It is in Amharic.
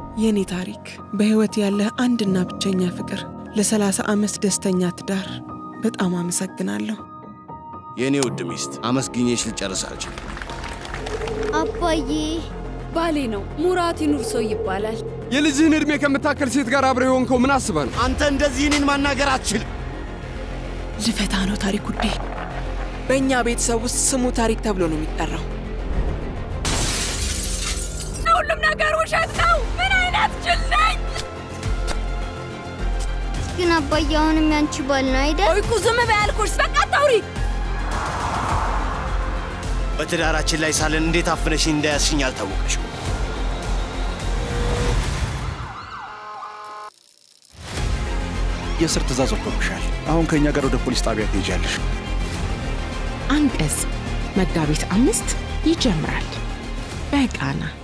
የኔ ታሪክ በሕይወት ያለህ አንድና ብቸኛ ፍቅር፣ ለሰላሳ ዓመት ደስተኛ ትዳር። በጣም አመሰግናለሁ። የእኔ ውድ ሚስት አመስግኜሽ ልጨርስ አልችልም። አባዬ ባሌ ነው። ሙራት ይኑርሶ ይባላል። የልጅህን ዕድሜ ከምታከል ሴት ጋር አብረ የሆንከው ምን አስበህ ነው? አንተ እንደዚህ እኔን ማናገር አትችልም። ልፈታ ነው ታሪክ ውዴ። በእኛ ቤተሰብ ውስጥ ስሙ ታሪክ ተብሎ ነው የሚጠራው። ሁሉም ነገር ውሸት ነው። ምን አይነት ጅል ነኝ! ግን አባዬ አሁንም ያንቺ ባል ነው አይደል? ቆይ እኮ ዝም በይ አልኩሽ። በቃ አታውሪ። በትዳራችን ላይ ሳለን እንዴት አፍነሽኝ እንዳያስሽኝ አልታወቀሽም። የእስር ትእዛዝ ወጥቶብሻል። አሁን ከእኛ ጋር ወደ ፖሊስ ጣቢያ ትሄጃለሽ። አንቀጽ መጋቢት አምስት ይጀምራል በቃና